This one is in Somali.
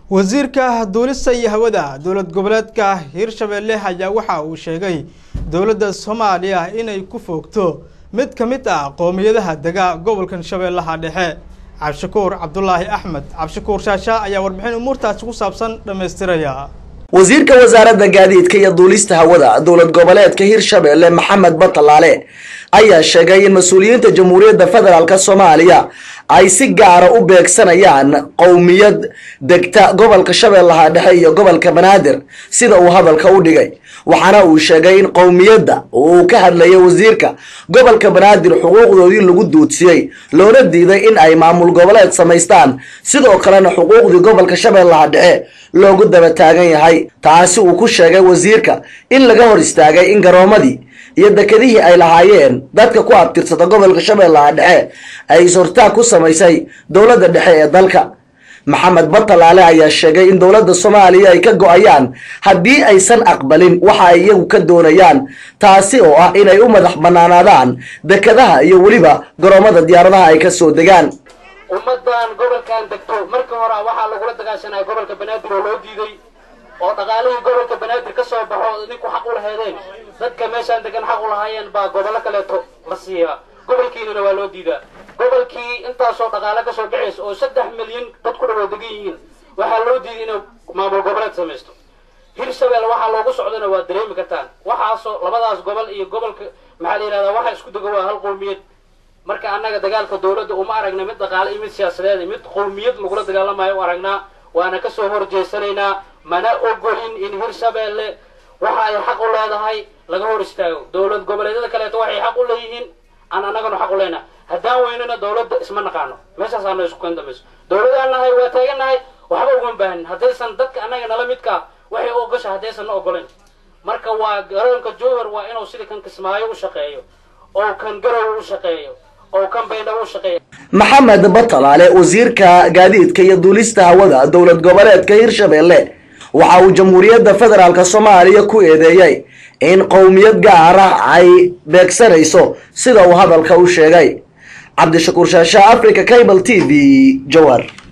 wasiirka duulista iyo hawada dowlad goboleedka hirshabeelle ayaa waxa uu sheegay dowladda soomaaliya inay ku foogto mid ka mid ah qoomiyadaha dega gobolkan shabeellaha dhexe cabdishakuur cabdulaahi axmed cabdishakuur shaasha ayaa warbixin umuurtaasi ku saabsan dhammaystiraya wasiirka wasaaradda gaadiidka iyo duulista hawada dowlad goboleedka hirshabeelle maxamed batalaale ayaa sheegay in mas-uuliyiinta jamhuuriyadda federaalk soomaaliya ay si gaara u beegsanayaan qowmiyad degta gobolka shabeellaha dhexe iyo gobolka banaadir sida uu hadalka u dhigay waxaana uu sheegay in qowmiyadda uu ka hadlayay wasiirka gobolka banaadir xuquuqdoodii lagu duudsiyey loona diiday in ay maamul goboleed samaystaan sidoo kalena xuquuqdii gobolka shabeellaha dhexe loogu daba taagan yahay taasi uu ku sheegay wasiirka in laga hor istaagay in garoomadii iyo dekedihii ay lahaayeen dadka ku abtirsata gobolka shabeellaha dhexe ay is-hortaag ku samaysay dowladda dhexe ee dalka maxamed batalaale ayaa sheegay in dowladda soomaaliya ay ka go-ayaan haddii aysan aqbalin waxa ay iyagu ka doonayaan taasi oo ah inay u madax banaanaadaan dekedaha iyo weliba garoomada diyaaradaha ay ka soo degaan ummadan gobolkan degto marka hore waxaa lagula dagaashanaya gobolka banaadir oo loo diiday oo dhaqaalihii gobolka banaadir ka soo baxo idinku xaq u laheedeen dadka meeshaan degan xaq u lahaayeen baa gobollo kaleeto la siiyaa gobolkiinana waa loo diidaa gobolkii intaasoo dhaqaale ka soo baxaysa oo saddex milyan dad ku dhawo degan yihiin waxaa loo diiday inay maamul goboleed samaysto hirshabelle waxaa loogu socdana waa dareemi kartaan waxaasoo labadaas gobol iyo gobolka maxaa la yidhahdaa waxa isku dego waa hal qowmiyad marka annaga dagaalka dowladda uma aragna mid dhaqaale iyo mid siyaasadeed mid qowmiyad lagula dagaalamayo u aragnaa waana kasoo horjeesanaynaa mana ogolin in hirshabelle waxa ay xaq u leedahay laga hor istaago dowlad goboleedyada kaleeto waxay xaq u leeyihiin aan annagana xaq u leenahay haddaan weynana dowladda isma naqaano meeshaasaana isku kan dambayso dowladaan nahay waa taagannahay waxba ugama baahanin haddaysan dadka annaga nala midkaa waxay u ogasha haddaysan na ogolayn marka waa garoonka jowhar waa inuu sida kan kismaayo u shaqeeyo oo kan garow u shaqeeyo oo kan baydhabo u shaqeeyo maxamed batalaale wasiirka gaadiidka iyo duulista hawada dowlad goboleedka hirshabeelle waxa uu jamhuuriyadda federaalk soomaaliya ku eedeeyey in qowmiyad gaar ah ay beegsanayso sida uu hadalka u sheegay cabdishakuur shaasha africa cable t v jowhar